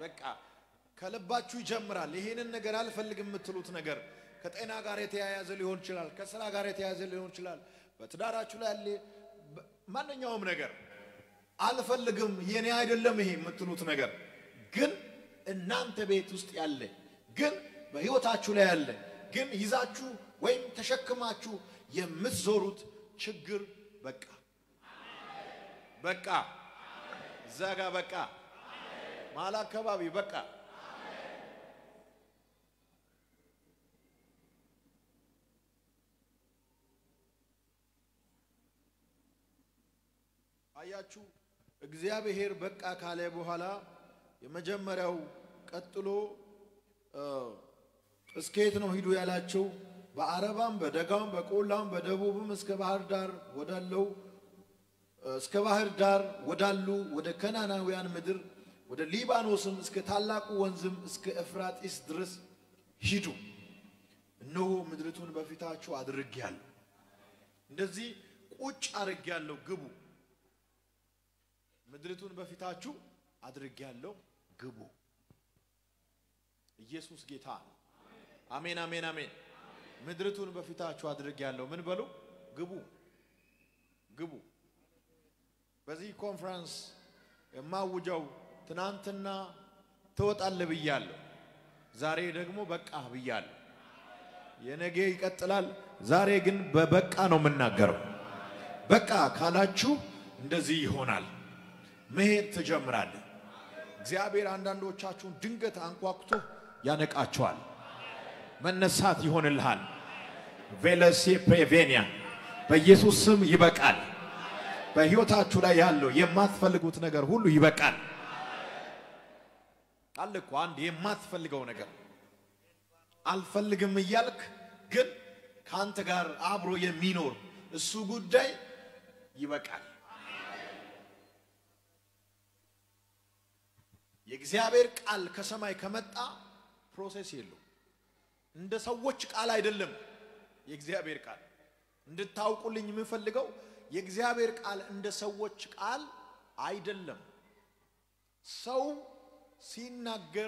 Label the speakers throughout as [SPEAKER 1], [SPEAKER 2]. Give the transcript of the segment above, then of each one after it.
[SPEAKER 1] በቃ ከልባችሁ ይጀምራል። ይሄንን ነገር አልፈልግም የምትሉት ነገር ከጤና ጋር የተያያዘ ሊሆን ይችላል፣ ከስራ ጋር የተያያዘ ሊሆን ይችላል፣ በትዳራችሁ ላይ ያለ በ- ማንኛውም ነገር አልፈልግም፣ የኔ አይደለም ይሄ የምትሉት ነገር ግን እናንተ ቤት ውስጥ ያለ ግን በህይወታችሁ ላይ ያለ ግን ይዛችሁ ወይም ተሸክማችሁ የምትዞሩት ችግር በቃ በቃ እዛ ጋ በቃ መሀል አካባቢ በቃ አያችሁ እግዚአብሔር በቃ ካለ በኋላ የመጀመሪያው ቀጥሎ እ፣ እስከ የት ነው ሂዱ ያላቸው? በአረባም በደጋም በቆላም በደቡብም እስከ ባህር ዳር ወዳለው እስከ ባህር ዳር ወዳሉ ወደ ከናናውያን ምድር ወደ ሊባኖስም እስከ ታላቁ ወንዝም እስከ ኤፍራጢስ ድረስ ሂዱ። እነሆ ምድሪቱን በፊታችሁ አድርጌያለሁ። እንደዚህ ቁጭ አድርጌያለሁ፣ ግቡ። ምድሪቱን በፊታችሁ አድርጌያለሁ፣ ግቡ። ኢየሱስ ጌታ ነው። አሜን፣ አሜን፣ አሜን። ምድሪቱን በፊታችሁ አድርጌያለሁ። ምን በሉ? ግቡ፣ ግቡ። በዚህ ኮንፈረንስ የማውጀው ትናንትና ትወጣለህ ብያለሁ። ዛሬ ደግሞ በቃ ብያለሁ። የነገ ይቀጥላል። ዛሬ ግን በበቃ ነው የምናገረው። በቃ ካላችሁ እንደዚህ ይሆናል። መሄድ ትጀምራለህ። እግዚአብሔር አንዳንዶቻችሁን ድንገት አንኳኩቶ ያነቃቸዋል። መነሳት ይሆንልሃል። ቬለሴ ፕሬቬኒያ በኢየሱስ ስም ይበቃል። በሕይወታችሁ ላይ ያለው የማትፈልጉት ነገር ሁሉ ይበቃል። አለ እኮ አንድ የማትፈልገው ነገር አልፈልግም እያልክ ግን ከአንተ ጋር አብሮ የሚኖር እሱ ጉዳይ ይበቃል። የእግዚአብሔር ቃል ከሰማይ ከመጣ ፕሮሴስ የለው። እንደ ሰዎች ቃል አይደለም። የእግዚአብሔር ቃል እንድታውቁልኝ የምፈልገው የእግዚአብሔር ቃል እንደ ሰዎች ቃል አይደለም። ሰው ሲናገር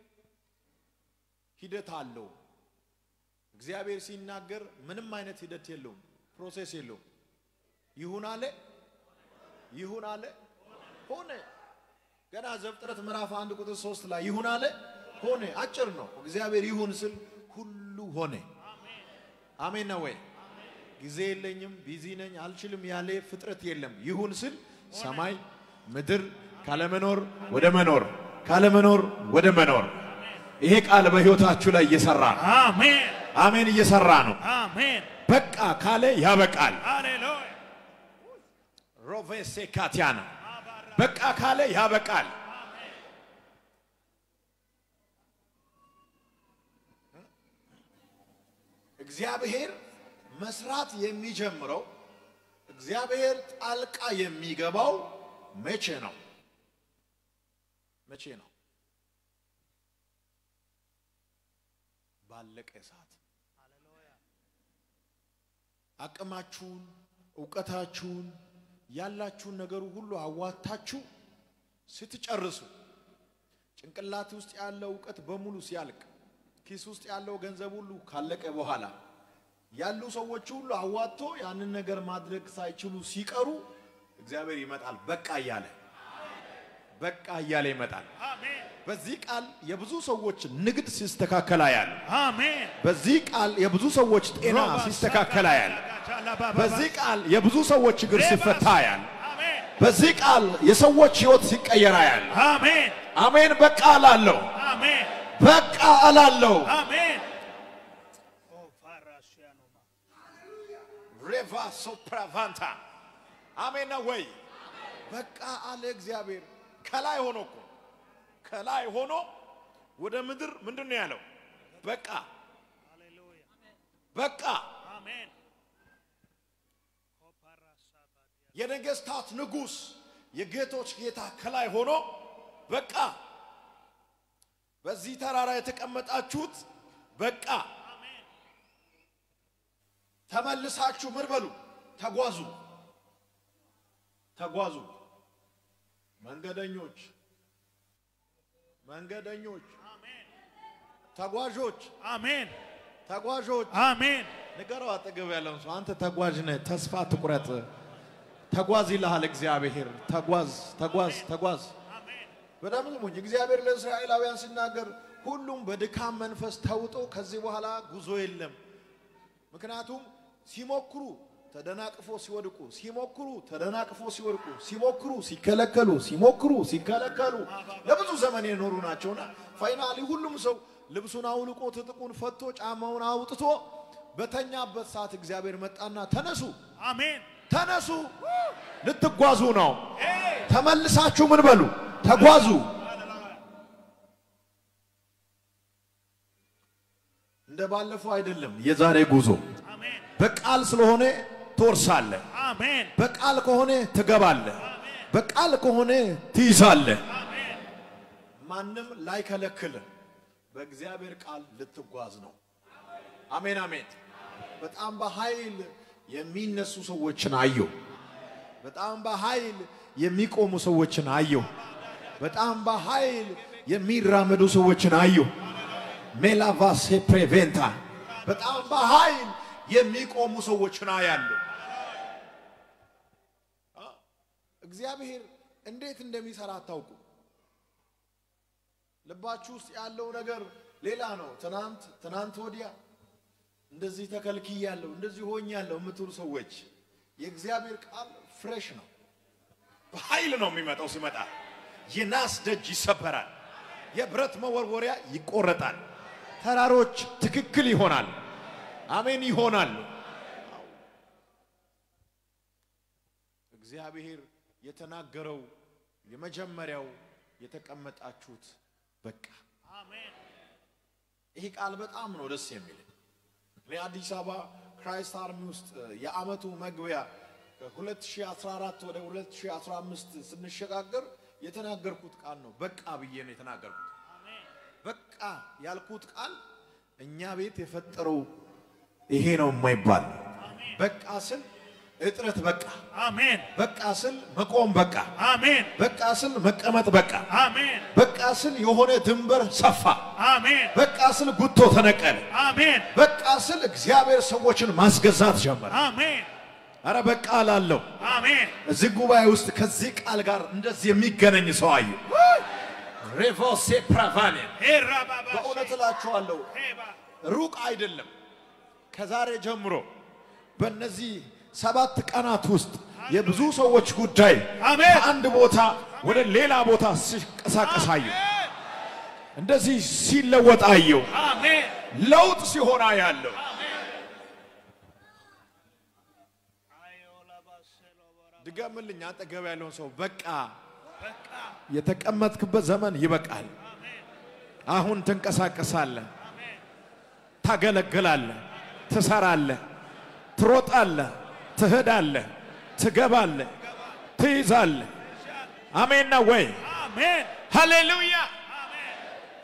[SPEAKER 1] ሂደት አለው። እግዚአብሔር ሲናገር ምንም አይነት ሂደት የለውም፣ ፕሮሴስ የለውም። ይሁን አለ፣ ይሁን አለ፣ ሆነ። ገና ዘፍጥረት ምዕራፍ አንድ ቁጥር ሶስት ላይ ይሁን አለ፣ ሆነ። አጭር ነው። እግዚአብሔር ይሁን ስል ሁሉ ሆነ። አሜን ነው ወይ? ጊዜ የለኝም፣ ቢዚ ነኝ፣ አልችልም ያለ ፍጥረት የለም። ይሁን ስል ሰማይ ምድር ካለመኖር ወደ መኖር ካለመኖር ወደ መኖር ይሄ ቃል በሕይወታችሁ ላይ እየሰራ ነው።
[SPEAKER 2] አሜን
[SPEAKER 1] አሜን፣ እየሰራ ነው።
[SPEAKER 2] አሜን
[SPEAKER 1] በቃ ካለ ያበቃል።
[SPEAKER 2] ሃሌሉያ
[SPEAKER 1] ሮቬሴ ካቲያና በቃ ካለ ያበቃል። እግዚአብሔር መስራት የሚጀምረው እግዚአብሔር ጣልቃ የሚገባው መቼ ነው? መቼ ነው? ባለቀ ሰዓት አቅማችሁን፣ እውቀታችሁን፣ ያላችሁን ነገሩ ሁሉ አዋታችሁ ስትጨርሱ ጭንቅላት ውስጥ ያለው እውቀት በሙሉ ሲያልቅ ኪስ ውስጥ ያለው ገንዘብ ሁሉ ካለቀ በኋላ ያሉ ሰዎች ሁሉ አዋጥቶ ያንን ነገር ማድረግ ሳይችሉ ሲቀሩ እግዚአብሔር ይመጣል። በቃ እያለ በቃ እያለ ይመጣል።
[SPEAKER 2] አሜን
[SPEAKER 1] በዚህ ቃል የብዙ ሰዎች ንግድ ሲስተካከል ያለ
[SPEAKER 2] አሜን
[SPEAKER 1] በዚህ ቃል የብዙ ሰዎች ጤና ሲስተካከል ያለ በዚህ ቃል የብዙ ሰዎች እግር ሲፈታ ያለ
[SPEAKER 2] አሜን
[SPEAKER 1] በዚህ ቃል የሰዎች ህይወት ሲቀየር ያለ
[SPEAKER 2] አሜን
[SPEAKER 1] አሜን። በቃ እላለሁ፣
[SPEAKER 2] አሜን
[SPEAKER 1] በቃ እላለሁ።
[SPEAKER 2] አሜን ኦ ፋራሽያኖማ
[SPEAKER 1] ሬቫ ሶፕራቫንታ አሜን ነው ወይ? በቃ አለ እግዚአብሔር። ከላይ ሆኖ እኮ ከላይ ሆኖ ወደ ምድር ምንድን ነው ያለው? በቃ
[SPEAKER 2] ሃሌሉያ
[SPEAKER 1] በቃ
[SPEAKER 2] አሜን
[SPEAKER 1] የነገስታት ንጉሥ የጌቶች ጌታ ከላይ ሆኖ በቃ በዚህ ተራራ የተቀመጣችሁት በቃ ተመልሳችሁ ምን በሉ ተጓዙ ተጓዙ መንገደኞች መንገደኞች፣
[SPEAKER 2] አሜን
[SPEAKER 1] ተጓዦች፣
[SPEAKER 2] አሜን
[SPEAKER 1] ተጓዦች
[SPEAKER 2] አሜን
[SPEAKER 1] ንገረው አጠገብ ያለውን ሰው አንተ ተጓዥ ነህ፣ ተስፋ ትቁረጥ። ተጓዝ ይልሃል እግዚአብሔር። ተጓዝ ተጓዝ ተጓዝ።
[SPEAKER 2] አሜን
[SPEAKER 1] በጣም ስሙኝ። እግዚአብሔር ለእስራኤላውያን ሲናገር ሁሉም በድካም መንፈስ ተውጦ ከዚህ በኋላ ጉዞ የለም። ምክንያቱም ሲሞክሩ ተደናቅፎ ሲወድቁ፣ ሲሞክሩ ተደናቅፎ ሲወድቁ፣ ሲሞክሩ ሲከለከሉ፣ ሲሞክሩ ሲከለከሉ ለብዙ ዘመን የኖሩ ናቸውና ፋይናሊ ሁሉም ሰው ልብሱን አውልቆ ትጥቁን ፈቶ ጫማውን አውጥቶ በተኛበት ሰዓት እግዚአብሔር መጣና ተነሱ
[SPEAKER 2] አሜን
[SPEAKER 1] ተነሱ ልትጓዙ ነው። ተመልሳችሁ ምን በሉ ተጓዙ። እንደ ባለፈው አይደለም የዛሬ ጉዞ።
[SPEAKER 2] አሜን
[SPEAKER 1] በቃል ስለሆነ ትወርሳለህ።
[SPEAKER 2] አሜን
[SPEAKER 1] በቃል ከሆነ ትገባለህ። በቃል ከሆነ ትይዛለህ።
[SPEAKER 2] አሜን
[SPEAKER 1] ማንም ላይከለክልህ በእግዚአብሔር ቃል ልትጓዝ ነው። አሜን አሜን። በጣም በኃይል የሚነሱ ሰዎችን አየሁ። በጣም በኃይል የሚቆሙ ሰዎችን አየሁ። በጣም በኃይል የሚራመዱ ሰዎችን አየሁ። ሜላቫሴ ፕሬቬንታ በጣም በኃይል የሚቆሙ ሰዎችን አያለሁ። አ፣ እግዚአብሔር እንዴት እንደሚሰራ አታውቁ። ልባችሁ ውስጥ ያለው ነገር ሌላ ነው። ትናንት ትናንት ወዲያ እንደዚህ ተከልክያለሁ እንደዚህ ሆኛለሁ የምትሉ ሰዎች የእግዚአብሔር ቃል ፍሬሽ ነው። በኃይል ነው የሚመጣው። ሲመጣ የናስ ደጅ ይሰበራል፣ የብረት መወርወሪያ ይቆረጣል፣ ተራሮች ትክክል ይሆናል። አሜን ይሆናሉ። እግዚአብሔር የተናገረው የመጀመሪያው የተቀመጣችሁት በቃ
[SPEAKER 2] አሜን
[SPEAKER 1] ይሄ ቃል በጣም ነው ደስ የሚል። እኔ አዲስ አበባ ክራይስት አርሚ ውስጥ የአመቱ መግቢያ ከ2014 ወደ 2015 ስንሸጋገር የተናገርኩት ቃል ነው። በቃ ብዬ ነው የተናገርኩት።
[SPEAKER 2] አሜን
[SPEAKER 1] በቃ ያልኩት ቃል እኛ ቤት የፈጠረው ይሄ ነው የማይባል በቃ ስል እጥረት በቃ
[SPEAKER 2] አሜን
[SPEAKER 1] በቃ ስል መቆም በቃ
[SPEAKER 2] አሜን
[SPEAKER 1] በቃ ስል መቀመጥ በቃ
[SPEAKER 2] አሜን
[SPEAKER 1] በቃ ስል የሆነ ድንበር ሰፋ
[SPEAKER 2] አሜን
[SPEAKER 1] በቃ ስል ጉቶ ተነቀለ
[SPEAKER 2] አሜን
[SPEAKER 1] በቃ ስል እግዚአብሔር ሰዎችን ማስገዛት ጀመረ።
[SPEAKER 2] አሜን
[SPEAKER 1] አረ በቃ ላለው
[SPEAKER 2] አሜን
[SPEAKER 1] እዚህ ጉባኤ ውስጥ ከዚህ ቃል ጋር እንደዚህ የሚገናኝ ሰው አየ። ሬቮሴ ፕራቫኔ
[SPEAKER 2] ሄራ ባባ
[SPEAKER 1] በእውነት እላችኋለሁ
[SPEAKER 2] ሄባ
[SPEAKER 1] ሩቅ አይደለም። ከዛሬ ጀምሮ በእነዚህ ሰባት ቀናት ውስጥ የብዙ ሰዎች ጉዳይ
[SPEAKER 2] አሜን።
[SPEAKER 1] ከአንድ ቦታ ወደ ሌላ ቦታ ሲንቀሳቀስ አየሁ። እንደዚህ ሲለወጥ አየሁ።
[SPEAKER 2] አሜን
[SPEAKER 1] ለውጥ ሲሆን ያለው ድገምልኝ። አጠገብ ያለውን ሰው በቃ
[SPEAKER 2] በቃ
[SPEAKER 1] የተቀመጥክበት ዘመን ይበቃል። አሁን ትንቀሳቀሳለህ፣ ታገለግላለህ፣ ትሰራለህ፣ ትሮጣለህ፣ ትሄዳለህ፣ ትገባለህ፣ ትይዛለህ። አሜን ነው ወይ?
[SPEAKER 2] አሜን
[SPEAKER 1] ሃሌሉያ።
[SPEAKER 2] አሜን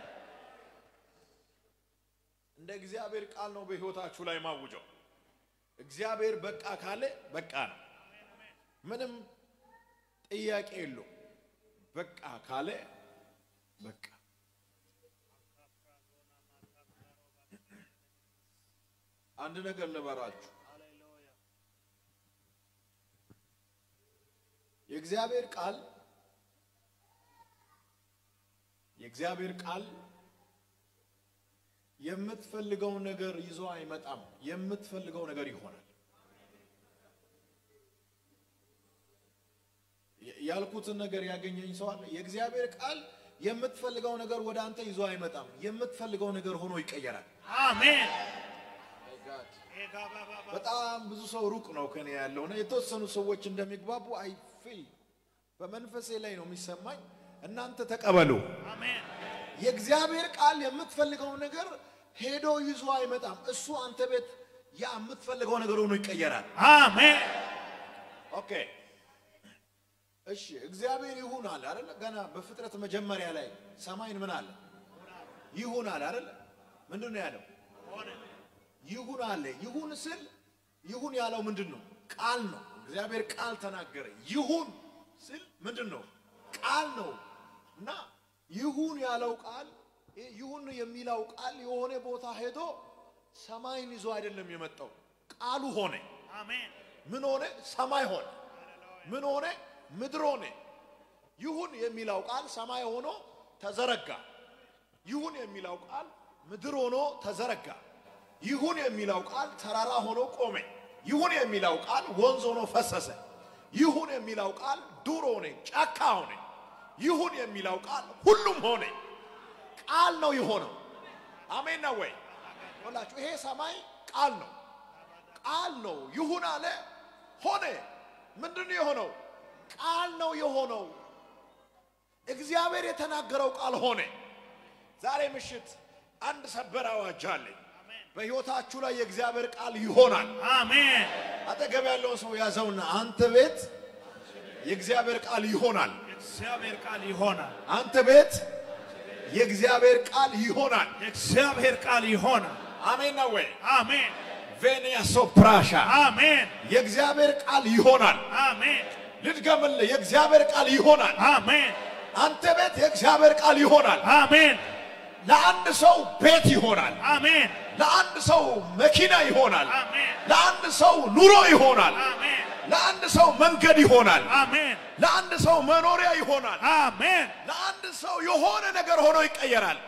[SPEAKER 1] እንደ እግዚአብሔር ቃል ነው በሕይወታችሁ ላይ ማውጀው። እግዚአብሔር በቃ ካለ በቃ ነው። ምንም ጥያቄ የለው። በቃ ካለ በቃ አንድ ነገር ልበራችሁ። የእግዚአብሔር ቃል የእግዚአብሔር ቃል የምትፈልገውን ነገር ይዞ አይመጣም። የምትፈልገው ነገር ይሆናል። ያልኩትን ነገር ያገኘኝ ሰው አለ። የእግዚአብሔር ቃል የምትፈልገው ነገር ወደ አንተ ይዞ አይመጣም። የምትፈልገው ነገር ሆኖ ይቀየራል።
[SPEAKER 2] አሜን ሄጋ ባባ
[SPEAKER 1] በጣም ብዙ ሰው ሩቅ ነው ከኔ ያለው እና የተወሰኑ ሰዎች እንደሚግባቡ አይ ፊል በመንፈሴ ላይ ነው የሚሰማኝ። እናንተ ተቀበሉ።
[SPEAKER 2] አሜን
[SPEAKER 1] የእግዚአብሔር ቃል የምትፈልገው ነገር ሄዶ ይዞ አይመጣም። እሱ አንተ ቤት ያ የምትፈልገው ነገር ሆኖ ይቀየራል።
[SPEAKER 2] አሜን
[SPEAKER 1] ኦኬ እሺ፣ እግዚአብሔር ይሁን አለ አይደለ? ገና በፍጥረት መጀመሪያ ላይ ሰማይን ምን አለ? ይሁን አለ አይደለ? ምንድን ነው ያለው?
[SPEAKER 2] ሆነ
[SPEAKER 1] ይሁን አለ። ይሁን ስል ይሁን ያለው ምንድን ነው? ቃል ነው። እግዚአብሔር ቃል ተናገረ። ይሁን ስል ምንድን ነው? ቃል ነው። እና ይሁን ያለው ቃል ይሄ ይሁን የሚለው ቃል የሆነ ቦታ ሄዶ ሰማይን ይዞ አይደለም የመጣው። ቃሉ ሆነ።
[SPEAKER 2] አሜን
[SPEAKER 1] ምን ሆነ? ሰማይ ሆነ። ምን ሆነ? ምድር ሆነ። ይሁን የሚለው ቃል ሰማይ ሆኖ ተዘረጋ። ይሁን የሚለው ቃል ምድር ሆኖ ተዘረጋ። ይሁን የሚለው ቃል ተራራ ሆኖ ቆመ። ይሁን የሚለው ቃል ወንዝ ሆኖ ፈሰሰ። ይሁን የሚለው ቃል ዱር ሆነ፣ ጫካ ሆነ። ይሁን የሚለው ቃል ሁሉም ሆነ። ቃል ነው የሆነው። አሜን ነው ወይ? ወላችሁ ይሄ ሰማይ ቃል ነው። ቃል ነው። ይሁን አለ ሆነ። ምንድን ነው የሆነው? ቃል ነው የሆነው። እግዚአብሔር የተናገረው ቃል ሆነ። ዛሬ ምሽት አንድ ሰበር አዋጅ አለኝ። በሕይወታችሁ ላይ የእግዚአብሔር ቃል ይሆናል።
[SPEAKER 2] አሜን
[SPEAKER 1] አጠገብ ያለውን ሰው ያዘውና አንተ ቤት የእግዚአብሔር ቃል ይሆናል።
[SPEAKER 2] የእግዚአብሔር ቃል ይሆናል።
[SPEAKER 1] አንተ ቤት የእግዚአብሔር ቃል ይሆናል።
[SPEAKER 2] የእግዚአብሔር ቃል ይሆናል።
[SPEAKER 1] አሜን ነው ወይ?
[SPEAKER 2] አሜን
[SPEAKER 1] ቬኒያ ሶፕራሻ
[SPEAKER 2] አሜን
[SPEAKER 1] የእግዚአብሔር ቃል ይሆናል።
[SPEAKER 2] አሜን
[SPEAKER 1] ልድገምልህ፣ የእግዚአብሔር ቃል ይሆናል።
[SPEAKER 2] አሜን
[SPEAKER 1] አንተ ቤት የእግዚአብሔር ቃል ይሆናል።
[SPEAKER 2] አሜን
[SPEAKER 1] ለአንድ ሰው ቤት ይሆናል።
[SPEAKER 2] አሜን
[SPEAKER 1] ለአንድ ሰው መኪና ይሆናል።
[SPEAKER 2] አሜን
[SPEAKER 1] ለአንድ ሰው ኑሮ ይሆናል።
[SPEAKER 2] አሜን
[SPEAKER 1] ለአንድ ሰው መንገድ ይሆናል።
[SPEAKER 2] አሜን
[SPEAKER 1] ለአንድ ሰው መኖሪያ ይሆናል።
[SPEAKER 2] አሜን
[SPEAKER 1] ለአንድ ሰው የሆነ ነገር ሆኖ ይቀየራል።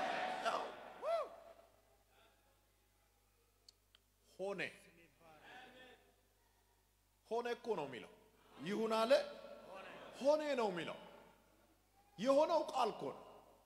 [SPEAKER 1] ሆነ ሆነ እኮ ነው የሚለው። ይሁን አለ ሆነ ነው የሚለው። የሆነው ቃል እኮ ነው።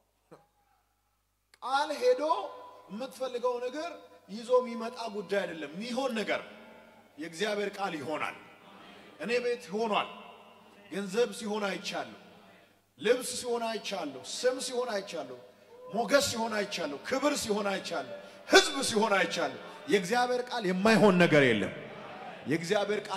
[SPEAKER 1] ቃል ሄዶ የምትፈልገው ነገር ይዞ የሚመጣ ጉዳይ አይደለም። የሚሆን ነገር የእግዚአብሔር ቃል ይሆናል። እኔ ቤት ሆኗል። ገንዘብ ሲሆን አይቻለሁ። ልብስ ሲሆን አይቻለሁ። ስም ሲሆን አይቻለሁ። ሞገስ ሲሆን አይቻለሁ። ክብር ሲሆን አይቻለሁ። ሕዝብ ሲሆን አይቻለሁ። የእግዚአብሔር ቃል የማይሆን ነገር የለም። የእግዚአብሔር ቃል